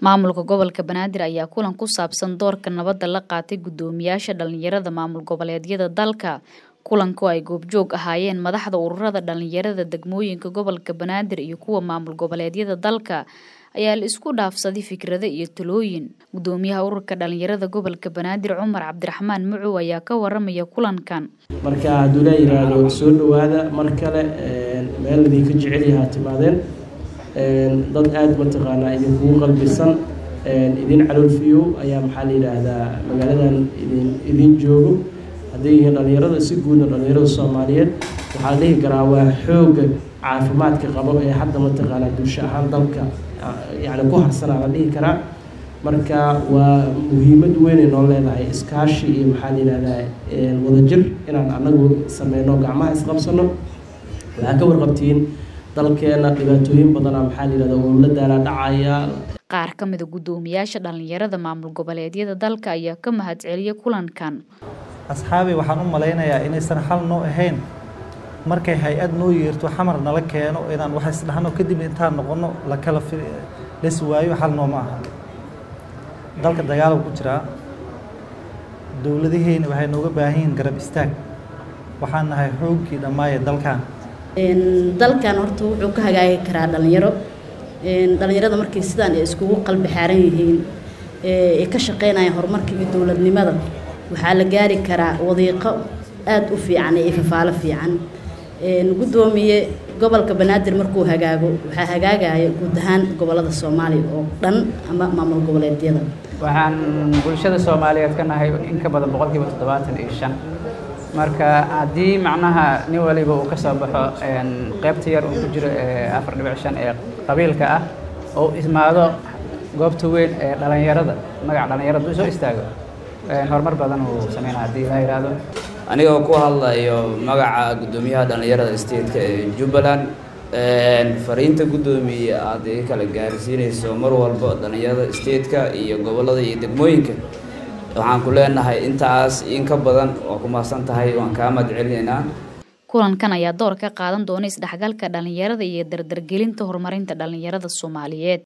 maamulka gobolka banaadir ayaa kulan ku saabsan doorka nabadda la qaatay guddoomiyaasha dhalinyarada maamul goboleedyada dalka kulanku ay goobjoog ahaayeen madaxda ururada dhalinyarada degmooyinka gobolka banaadir iyo kuwa maamul goboleedyada dalka ayaa la isku dhaafsaday fikrado iyo talooyin guddoomiyaha ururka dhalinyarada gobolka banaadir cumar cabdiraxmaan mucow ayaa ka waramaya kulankan marka hadduu laa yiraahdo soo dhawaada mar kale meel idinka jecel yahaa timaadeen dad aada mataqaanaa idinkugu qalbisan idin caloolfiyo ayaa maxaa la yidhaahdaa magaaladan idin idin joogo hadday yihiin dhalinyarada si guudna dhalinyarada soomaaliyeed waxaa la dhihi karaa waa xoogga caafimaadka qabo ee hadda mataqaanaa bulsho ahaan dalka yacni ku harsanaa la dhihi karaa marka waa muhiimad weynay noo leedahay iskaashi iyo maxaa la yidhahdaa wadajir inaan anagu sameyno gacmaha isqabsano waxaa ka warqabtiin dalkeena dhibaatooyin badana maxaa la yidhahda oo la daala dhacaya qaar ka mida guddoomiyaasha dhalinyarada maamul goboleedyada dalka ayaa ka mahadceliyay kulankan asxaabi waxaan u malaynayaa inaysan xal noo ahayn markay hay-ad noo yeerto xamar nala keeno inaan wax isdhahno kadib intaan noqono lakala las waayo xal nooma aha dalka dagaal ku jiraa dowladaheyna waxay nooga baahan yihiin garab istaag waxaan nahay xoogkii dhammaaya dalkan dalkan horta wuxuu ka hagaagi karaa dhalinyaro dhalinyarada markay sidaan ay iskugu qalbi xaaran yihiin ay ka shaqeynayaan horumarka iyo dowladnimada waxaa la gaari karaa wadiiqo aada u fiican iyo fafaalo fiican guddoomiye gobolka banaadir markuu hagaago waxaa hagaagaya guud ahaan gobolada soomaaliya oo dhan ama maamul goboleedyada waxaan bulshada soomaaliyeed ka nahay in ka badan boqolkiiba toddobaatan iyo shan marka haddii macnaha nin waliba uu ka soo baxo qaybta yar uu ku jiro ee afar dhibic shan ee qabiilka ah oo ismaado goobta weyn ee dhalinyarada magaca dhalinyarada u soo istaago horumar badan uu sameynaa haddii la yidhaahdo anigoo ku hadlayo magaca guddoomiyaha dhallinyarada stateka ee jubbaland fariinta guddoomiye aad iga kala gaarsiinayso mar walba dhallinyarada stateka iyo gobollada iyo degmooyinka waxaan ku leenahay intaas in ka badan waa ku mahadsan tahay waan kaa mahadcelinaynaa kulankan ayaa door ka qaadan doona isdhexgalka dhalinyarada iyo dardargelinta horumarinta dhalinyarada soomaaliyeed